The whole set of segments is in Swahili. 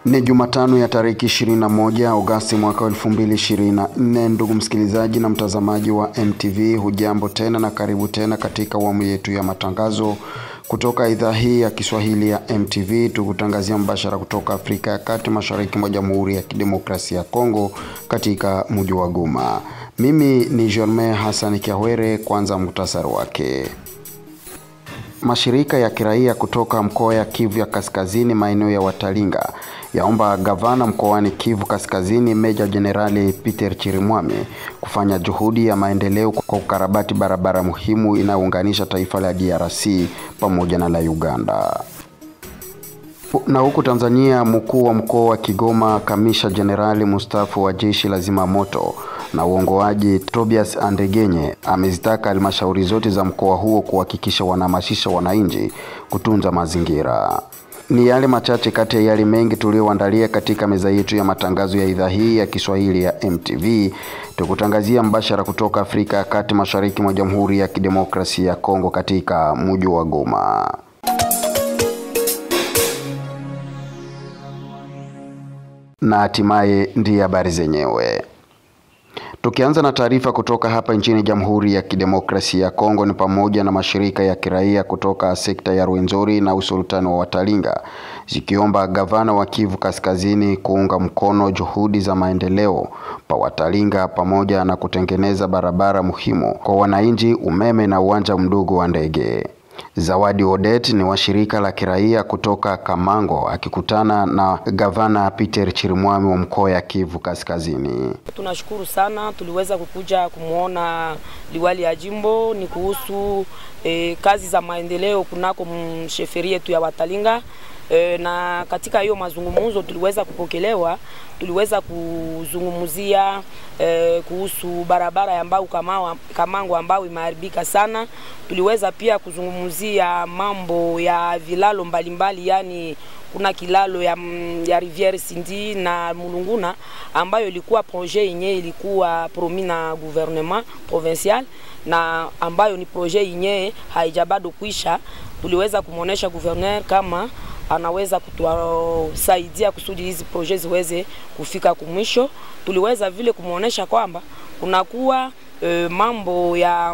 Ni Jumatano ya tarehe 21 Agosti mwaka 2024. Ndugu msikilizaji na mtazamaji wa MTV, hujambo tena na karibu tena katika awamu yetu ya matangazo kutoka idhaa hii ya Kiswahili ya MTV, tukutangazia mbashara kutoka Afrika ya Kati, mashariki mwa Jamhuri ya Kidemokrasia ya Kongo, katika mji wa Goma. Mimi ni Jermain Hassan Kiawere. Kwanza muhtasari wake. Mashirika ya kiraia kutoka mkoa ya Kivu ya Kaskazini, maeneo ya Watalinga yaomba gavana mkoani Kivu Kaskazini, Meja Jenerali Peter Chirimwami kufanya juhudi ya maendeleo kwa ukarabati barabara muhimu inayounganisha taifa la DRC pamoja na la Uganda. Na huku Tanzania, mkuu wa mkoa wa Kigoma, kamisha jenerali mstaafu wa jeshi la zimamoto na uongoaji Tobias Andegenye amezitaka halmashauri zote za mkoa huo kuhakikisha wanahamasisha wananchi kutunza mazingira. Ni yale machache kati ya yale mengi tuliyoandalia katika meza yetu ya matangazo ya idhaa hii ya Kiswahili ya MTV, tukutangazia mbashara kutoka Afrika ya Kati, mashariki mwa Jamhuri ya Kidemokrasia ya Kongo, katika mji wa Goma. Na hatimaye ndiye habari zenyewe. Tukianza na taarifa kutoka hapa nchini Jamhuri ya Kidemokrasia ya Kongo, ni pamoja na mashirika ya kiraia kutoka sekta ya Rwenzori na usultani wa Watalinga zikiomba gavana wa Kivu Kaskazini kuunga mkono juhudi za maendeleo pa Watalinga pamoja na kutengeneza barabara muhimu kwa wananchi, umeme na uwanja mdogo wa ndege. Zawadi Odet ni wa shirika la kiraia kutoka Kamango akikutana na gavana Peter Chirimwami wa mkoa ya Kivu Kaskazini. Tunashukuru sana, tuliweza kukuja kumwona liwali ya jimbo ni kuhusu eh, kazi za maendeleo kunako msheferi yetu ya Watalinga. E, na katika hiyo mazungumzo tuliweza kupokelewa, tuliweza kuzungumzia e, kuhusu barabara ambayo Kamawa, Kamango ambayo imeharibika sana. Tuliweza pia kuzungumzia mambo ya vilalo mbalimbali, yani kuna kilalo ya, ya Riviere Sindi na Mulunguna ambayo ilikuwa projet yenyewe ilikuwa promis na gouvernement provincial na ambayo ni projet yenyewe haija bado kuisha. Tuliweza kumwonesha gouverneur kama anaweza kutusaidia kusudi hizi proje ziweze kufika kumwisho. Tuliweza vile kumwonyesha kwamba kunakuwa e, mambo ya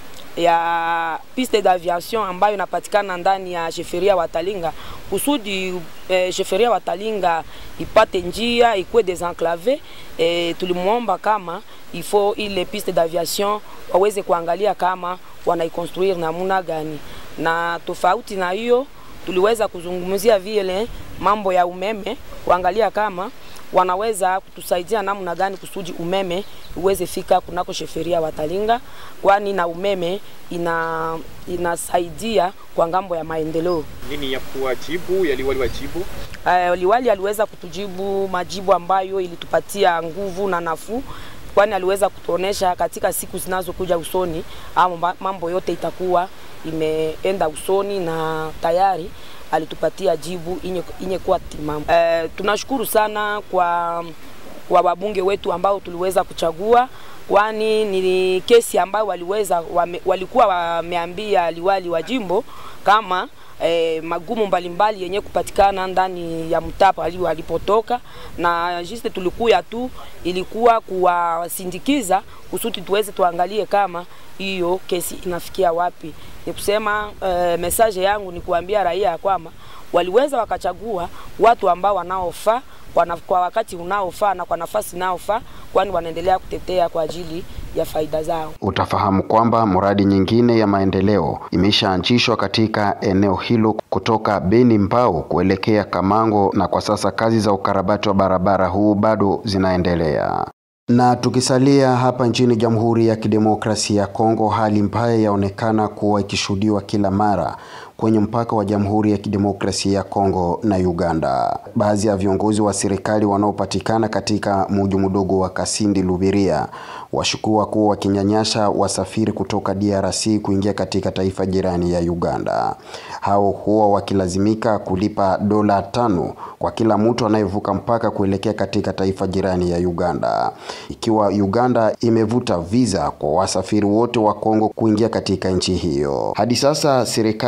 ya piste d'aviation ambayo inapatikana ndani ya sheferia Watalinga kusudi e, sheferia Watalinga ipate njia ikuwe desenclave. E, tulimwomba kama ifo ile piste d'aviation waweze kuangalia kama wanaikonstruire namuna gani, na tofauti na hiyo tuliweza kuzungumzia vile mambo ya umeme, kuangalia kama wanaweza kutusaidia namna gani kusudi umeme uweze fika kunako sheferia Watalinga, kwani na umeme ina inasaidia kwa ngambo ya maendeleo. Nini ya kuwajibu ya liwali wajibu? Uh, liwali aliweza kutujibu majibu ambayo ilitupatia nguvu na nafuu kwani aliweza kutuonesha katika siku zinazokuja usoni ama mambo yote itakuwa imeenda usoni na tayari alitupatia jibu inye, inye kuwa timamu. E, tunashukuru sana kwa kwa wabunge wetu ambao tuliweza kuchagua, kwani ni kesi ambayo waliweza wame, walikuwa wameambia liwali wa jimbo kama E, magumu mbalimbali yenye kupatikana ndani ya mtapa alipotoka, na juste tulikuya tu ilikuwa kuwasindikiza kusudi tuweze tuangalie kama hiyo kesi inafikia wapi. Ni kusema e, message yangu ni kuambia raia ya kwamba waliweza wakachagua watu ambao wanaofaa kwa, kwa wakati unaofaa na kwa nafasi inaofaa, kwani wanaendelea kutetea kwa ajili ya faida zao. Utafahamu kwamba mradi nyingine ya maendeleo imeshaanzishwa katika eneo hilo kutoka Beni Mbau kuelekea Kamango, na kwa sasa kazi za ukarabati wa barabara huu bado zinaendelea. Na tukisalia hapa nchini Jamhuri ya Kidemokrasia ya Kongo, hali mbaya yaonekana kuwa ikishuhudiwa kila mara kwenye mpaka wa Jamhuri ya Kidemokrasia ya Kongo na Uganda. Baadhi ya viongozi wa serikali wanaopatikana katika mji mdogo wa Kasindi Lubiria washukua kuwa wakinyanyasha wasafiri kutoka DRC kuingia katika taifa jirani ya Uganda. Hao huwa wakilazimika kulipa dola tano kwa kila mtu anayevuka mpaka kuelekea katika taifa jirani ya Uganda, ikiwa Uganda imevuta visa kwa wasafiri wote wa Kongo kuingia katika nchi hiyo. Hadi sasa serikali ya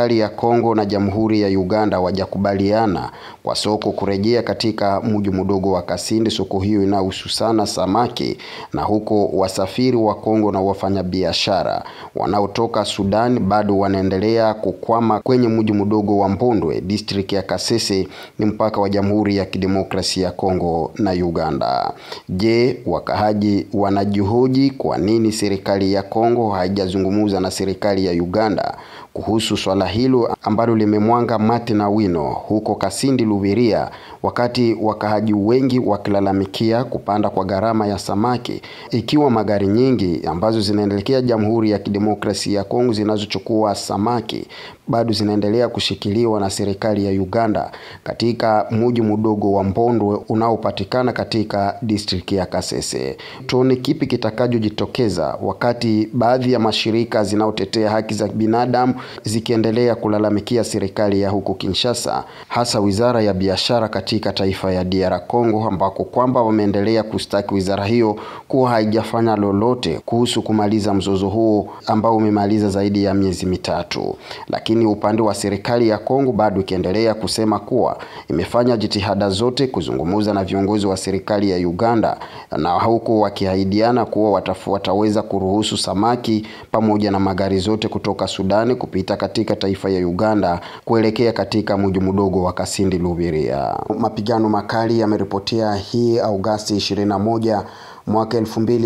Kongo na Jamhuri ya Uganda wajakubaliana kwa soko kurejea katika mji mdogo wa Kasindi. Soko hiyo inahusu sana samaki, na huko wasafiri wa Kongo na wafanyabiashara wanaotoka Sudan bado wanaendelea kukwama kwenye mji mdogo wa Mbondwe, district ya Kasese, ni mpaka wa Jamhuri ya Kidemokrasia ya Kongo na Uganda. Je, wakahaji wanajihoji kwa nini serikali ya Kongo haijazungumza na serikali ya Uganda kuhusu swala hilo ambalo limemwanga mate na wino huko Kasindi Lubiria, wakati wakahaji wengi wakilalamikia kupanda kwa gharama ya samaki, ikiwa magari nyingi ambazo zinaelekea Jamhuri ya Kidemokrasia ya Kongo zinazochukua samaki bado zinaendelea kushikiliwa na serikali ya Uganda katika mji mdogo wa Mbondwe unaopatikana katika district ya Kasese. Tuone kipi kitakachojitokeza wakati baadhi ya mashirika zinaotetea haki za binadamu zikiendelea kulalamikia serikali ya huko Kinshasa, hasa wizara ya biashara katika taifa ya DR Congo, ambako kwamba wameendelea kustaki wizara hiyo kuwa haijafanya lolote kuhusu kumaliza mzozo huo ambao umemaliza zaidi ya miezi mitatu. Lakini upande wa serikali ya Kongo bado ikiendelea kusema kuwa imefanya jitihada zote kuzungumza na viongozi wa serikali ya Uganda, na huko wakiahidiana kuwa watafu, wataweza kuruhusu samaki pamoja na magari zote kutoka Sudani kupita katika taifa ya Uganda kuelekea katika mji mdogo wa Kasindi Lubiria. Mapigano makali yameripotea hii Agosti 21 mwaka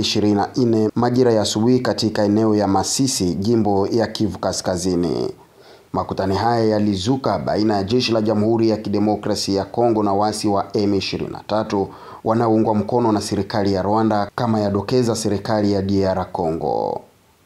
2024 majira ya asubuhi katika eneo ya Masisi, jimbo ya Kivu Kaskazini. Makutano haya yalizuka baina ya jeshi la Jamhuri ya Kidemokrasia ya Kongo na wasi wa M23 wanaoungwa mkono na serikali ya Rwanda kama yadokeza serikali ya DR Congo.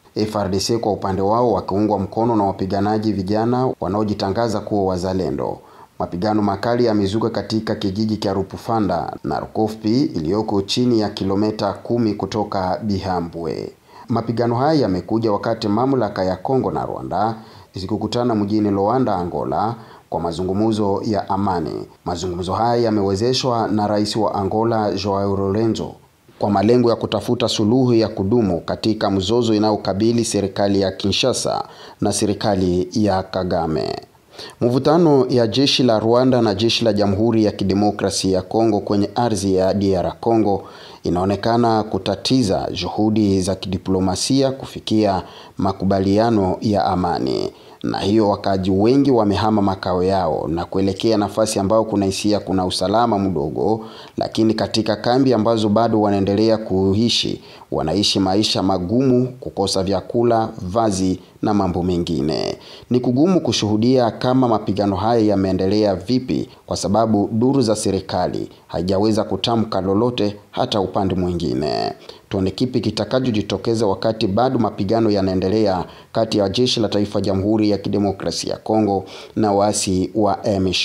FRDC kwa upande wao wakiungwa mkono na wapiganaji vijana wanaojitangaza kuwa wazalendo. Mapigano makali yamezuka katika kijiji cha Rupufanda na Rukofpi iliyoko chini ya kilomita kumi kutoka Bihambwe. Mapigano haya yamekuja wakati mamlaka ya Kongo na Rwanda zikikutana mjini Luanda, Angola kwa mazungumzo ya amani. Mazungumzo haya yamewezeshwa na rais wa Angola Joao Lourenço kwa malengo ya kutafuta suluhu ya kudumu katika mzozo inayokabili serikali ya Kinshasa na serikali ya Kagame. Mvutano ya jeshi la Rwanda na jeshi la Jamhuri ya Kidemokrasia ya Kongo kwenye ardhi ya DR Congo inaonekana kutatiza juhudi za kidiplomasia kufikia makubaliano ya amani. Na hiyo wakaji wengi wamehama makao yao na kuelekea nafasi ambayo kuna hisia kuna usalama mdogo, lakini katika kambi ambazo bado wanaendelea kuishi, wanaishi maisha magumu, kukosa vyakula, vazi na mambo mengine. Ni kugumu kushuhudia kama mapigano haya yameendelea vipi, kwa sababu duru za serikali haijaweza kutamka lolote hata upande mwingine. Tuone kipi kitakachojitokeza wakati bado mapigano yanaendelea kati ya jeshi la taifa Jamhuri ya Kidemokrasia ya Kongo na waasi wa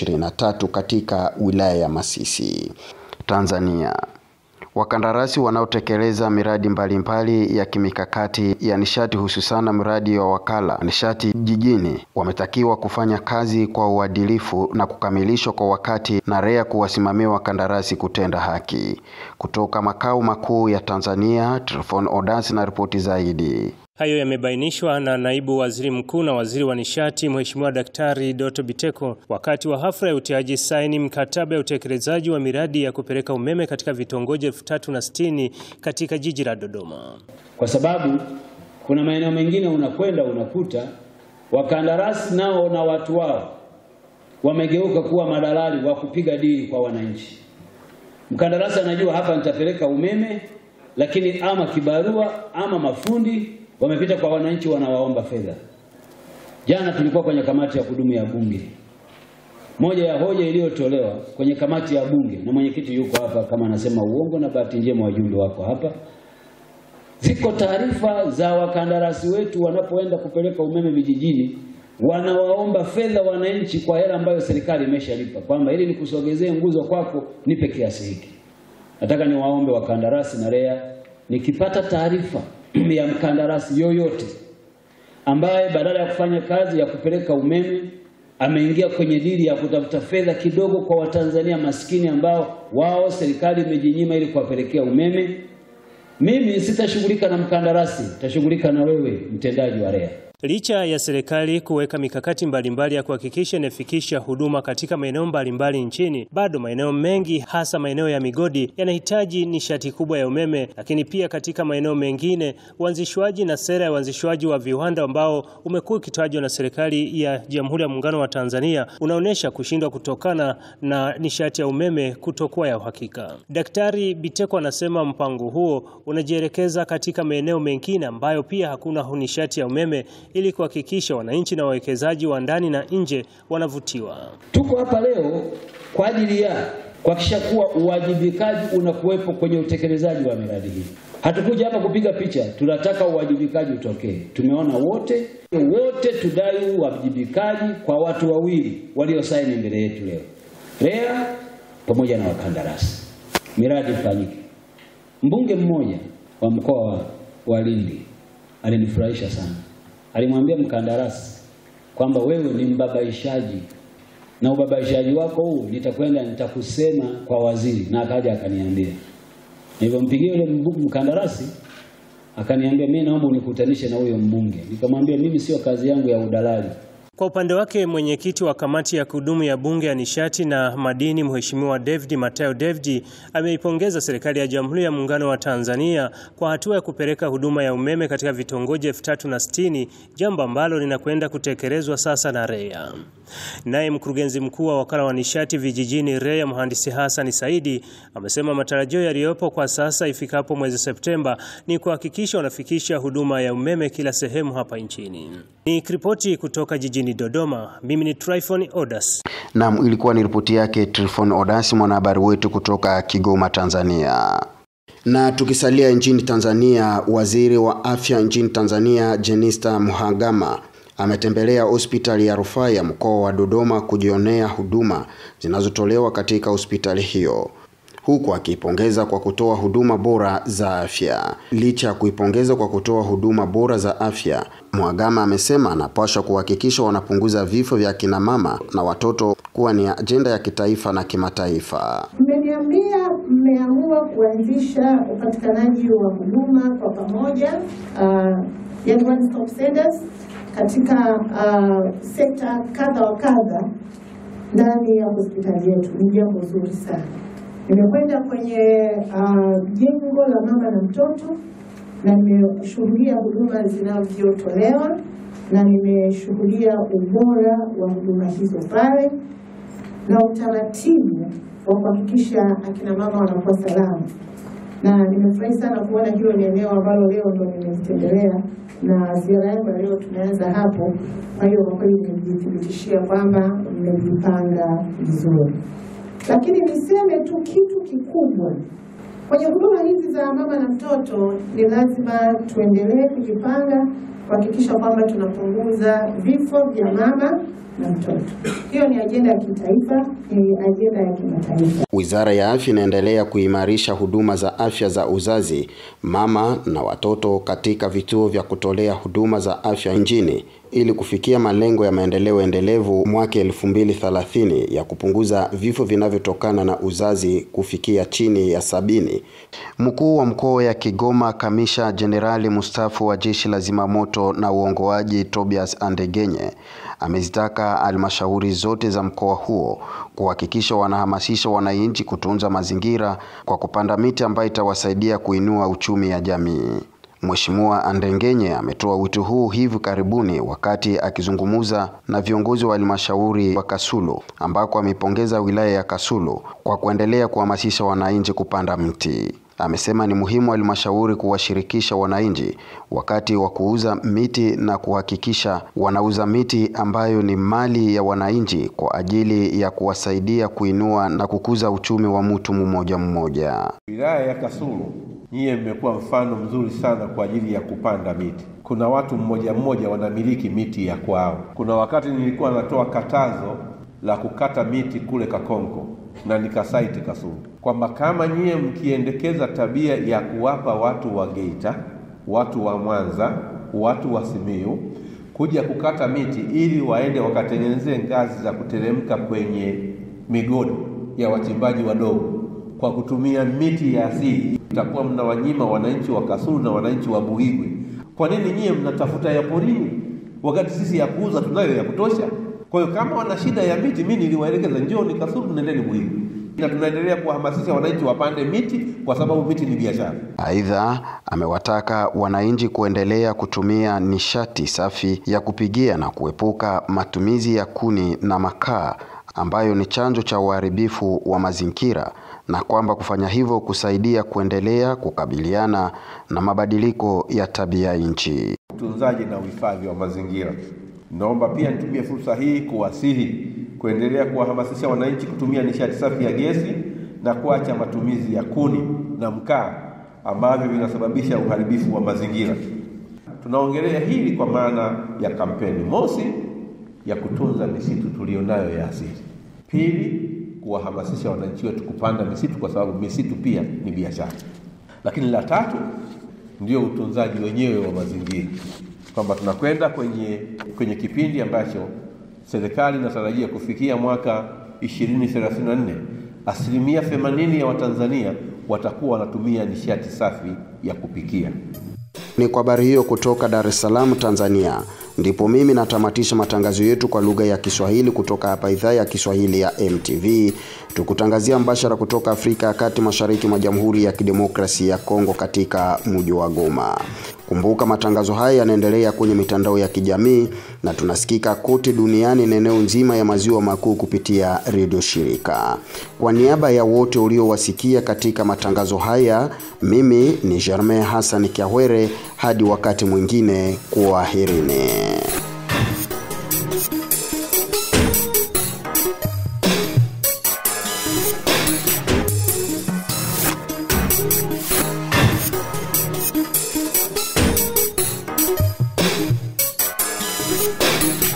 M23 katika wilaya ya Masisi. Tanzania. Wakandarasi wanaotekeleza miradi mbalimbali mbali ya kimikakati ya nishati hususana miradi wa wakala nishati jijini wametakiwa kufanya kazi kwa uadilifu na kukamilishwa kwa wakati na REA kuwasimamia wakandarasi kutenda haki. Kutoka makao makuu ya Tanzania, Trifon Odas na ripoti zaidi. Hayo yamebainishwa na naibu waziri mkuu na waziri wa nishati Mheshimiwa Daktari Doto Biteko wakati wa hafla ya utiaji saini mkataba ya utekelezaji wa miradi ya kupeleka umeme katika vitongoji elfu tatu na sitini katika jiji la Dodoma. Kwa sababu kuna maeneo mengine unakwenda unakuta wakandarasi nao na watu wao wamegeuka kuwa madalali wa kupiga dili kwa wananchi. Mkandarasi anajua hapa nitapeleka umeme, lakini ama kibarua ama mafundi wamepita kwa wananchi wanawaomba fedha. Jana tulikuwa kwenye kamati ya kudumu ya Bunge, moja ya hoja iliyotolewa kwenye kamati ya Bunge, na mwenyekiti yuko hapa kama anasema uongo, na bahati njema wajumbe wako hapa. Ziko taarifa za wakandarasi wetu wanapoenda kupeleka umeme vijijini, wanawaomba fedha wananchi kwa hela ambayo serikali imeshalipa, kwamba ili nikusogezee nguzo kwako nipe kiasi hiki. Nataka niwaombe wakandarasi na REA, nikipata taarifa ya mkandarasi yoyote ambaye badala ya kufanya kazi ya kupeleka umeme ameingia kwenye dili ya kutafuta fedha kidogo kwa Watanzania maskini ambao wao serikali imejinyima ili kuwapelekea umeme, mimi sitashughulika na mkandarasi, nitashughulika na wewe mtendaji wa REA. Licha ya serikali kuweka mikakati mbalimbali ya kuhakikisha inafikisha huduma katika maeneo mbalimbali nchini, bado maeneo mengi hasa maeneo ya migodi yanahitaji nishati kubwa ya umeme, lakini pia katika maeneo mengine uanzishwaji na sera ya uanzishwaji wa viwanda ambao umekuwa ukitajwa na serikali ya Jamhuri ya Muungano wa Tanzania unaonyesha kushindwa kutokana na nishati ya umeme kutokuwa ya uhakika. Daktari Biteko anasema mpango huo unajielekeza katika maeneo mengine ambayo pia hakuna nishati ya umeme ili kuhakikisha wananchi na wawekezaji wa ndani na nje wanavutiwa. Tuko hapa leo kwa ajili ya kuhakikisha kuwa uwajibikaji unakuwepo kwenye utekelezaji wa miradi hii. Hatukuja hapa kupiga picha, tunataka uwajibikaji utokee. Tumeona wote wote tudai uwajibikaji kwa watu wawili waliosaini mbele yetu leo, REA pamoja na wakandarasi, miradi ifanyike. Mbunge mmoja wa mkoa wa, wa Lindi alinifurahisha sana, alimwambia mkandarasi kwamba wewe ni mbabaishaji na ubabaishaji wako huu nitakwenda nitakusema kwa waziri, na akaja akaniambia. Nilipompigia yule mkandarasi akaniambia, mimi naomba unikutanishe na huyo mbunge. Nikamwambia mimi sio kazi yangu ya udalali. Kwa upande wake mwenyekiti wa kamati ya kudumu ya bunge ya nishati na madini Mheshimiwa David Matayo David ameipongeza serikali ya Jamhuri ya Muungano wa Tanzania kwa hatua ya kupeleka huduma ya umeme katika vitongoji elfu tatu na sitini jambo ambalo linakwenda kutekelezwa sasa na REA. Naye mkurugenzi mkuu wa wakala wa nishati vijijini REA mhandisi Hassan Saidi amesema matarajio yaliyopo kwa sasa ifikapo mwezi Septemba ni kuhakikisha wanafikisha huduma ya umeme kila sehemu hapa nchini. Ni ripoti kutoka jijini Dodoma. Mimi ni Tryphon Odas. Naam, ilikuwa ni ripoti yake Tryphon Odas, mwanahabari wetu kutoka Kigoma, Tanzania. Na tukisalia nchini Tanzania, waziri wa afya nchini Tanzania Jenista Mhagama ametembelea hospitali ya rufaa ya mkoa wa Dodoma kujionea huduma zinazotolewa katika hospitali hiyo huku akiipongeza kwa kutoa huduma bora za afya. Licha ya kuipongeza kwa kutoa huduma bora za afya, Mhagama amesema anapaswa kuhakikisha wanapunguza vifo vya kina mama na watoto kuwa ni ajenda ya kitaifa na kimataifa. Mmeniambia mmeamua kuanzisha upatikanaji wa huduma kwa pamoja, uh, yani one stop centers katika uh, sekta kadha wa kadha ndani ya hospitali yetu. Ni jambo zuri sana. Nimekwenda kwenye uh, jengo la mama na mtoto na nimeshuhudia huduma zinavyotolewa na nimeshuhudia ubora wa huduma hizo pale na utaratibu wa kuhakikisha akina mama wanakuwa salama, na nimefurahi sana kuona hilo ni eneo ambalo leo ndo nimelitembelea na ziara yangu ya leo tumeanza hapo. Kwa hiyo kwa kweli nimejithibitishia kwamba mmejipanga vizuri lakini niseme tu kitu kikubwa kwenye huduma hizi za mama na mtoto, ni lazima tuendelee kujipanga kuhakikisha kwamba tunapunguza vifo vya mama na mtoto. Hiyo ni ajenda ya kitaifa, ni ajenda ya kimataifa. Wizara ya Afya inaendelea kuimarisha huduma za afya za uzazi, mama na watoto katika vituo vya kutolea huduma za afya nchini ili kufikia malengo ya maendeleo endelevu mwaka 2030 ya kupunguza vifo vinavyotokana na uzazi kufikia chini ya sabini. Mkuu wa mkoa ya Kigoma, Kamisha Jenerali mstaafu wa Jeshi la Zimamoto na Uongoaji Tobias Andegenye amezitaka halmashauri zote za mkoa huo kuhakikisha wanahamasisha wananchi kutunza mazingira kwa kupanda miti ambayo itawasaidia kuinua uchumi ya jamii. Mheshimiwa Andengenye ametoa wito huu hivi karibuni wakati akizungumza na viongozi wa halmashauri wa Kasulu ambako amepongeza wilaya ya Kasulu kwa kuendelea kuhamasisha wananchi kupanda mti. Amesema ni muhimu halmashauri kuwashirikisha wananchi wakati wa kuuza miti na kuhakikisha wanauza miti ambayo ni mali ya wananchi kwa ajili ya kuwasaidia kuinua na kukuza uchumi wa mtu mmoja mmoja. Wilaya ya Kasulu nyiye mmekuwa mfano mzuri sana kwa ajili ya kupanda miti. Kuna watu mmoja mmoja wanamiliki miti ya kwao. Kuna wakati nilikuwa natoa katazo la kukata miti kule Kakonko na nikasaiti Kasulu kwamba kama nyie mkiendekeza tabia ya kuwapa watu wa Geita, watu wa Mwanza, watu wa Simiyu kuja kukata miti ili waende wakatengenezee ngazi za kuteremka kwenye migodi ya wachimbaji wadogo kwa kutumia miti ya asili, itakuwa mnawanyima wananchi wa Kasulu na wananchi wa Buhigwe. Kwa nini nyie mnatafuta ya porini? wakati sisi ya kuuza tunayo ya kutosha. Kwa hiyo kama wana shida ya miti, mimi niliwaelekeza njooni Kasulu, nendeni Muhimu, na tunaendelea kuwahamasisha wananchi wapande miti kwa sababu miti ni biashara. Aidha, amewataka wananchi kuendelea kutumia nishati safi ya kupigia na kuepuka matumizi ya kuni na makaa ambayo ni chanzo cha uharibifu wa mazingira na kwamba kufanya hivyo kusaidia kuendelea kukabiliana na mabadiliko ya tabia nchi. Utunzaji na uhifadhi wa mazingira. Naomba pia nitumie fursa hii kuwasihi kuendelea kuwahamasisha wananchi kutumia nishati safi ya gesi na kuacha matumizi ya kuni na mkaa ambavyo vinasababisha uharibifu wa mazingira. Tunaongelea hili kwa maana ya kampeni mosi ya kutunza misitu tulionayo ya asili. Pili, kuwahamasisha wananchi wetu kupanda misitu kwa sababu misitu pia ni biashara. Lakini la tatu ndio utunzaji wenyewe wa mazingira, kwamba tunakwenda kwenye kwenye kipindi ambacho serikali inatarajia kufikia mwaka 2034 asilimia 80 ya Watanzania watakuwa wanatumia nishati safi ya kupikia. Ni kwa habari hiyo kutoka Dar es Salaam, Tanzania, ndipo mimi natamatisha matangazo yetu kwa lugha ya Kiswahili kutoka hapa idhaa ya Kiswahili ya MTV, tukutangazia mbashara kutoka Afrika ya Kati, mashariki mwa Jamhuri ya Kidemokrasia ya Kongo, katika mji wa Goma. Kumbuka matangazo haya yanaendelea kwenye mitandao ya kijamii na tunasikika kote duniani na eneo nzima ya maziwa makuu kupitia redio shirika. Kwa niaba ya wote uliowasikia katika matangazo haya, mimi ni Germain Hassan Kiahwere. Hadi wakati mwingine, kwaherini. Thank you.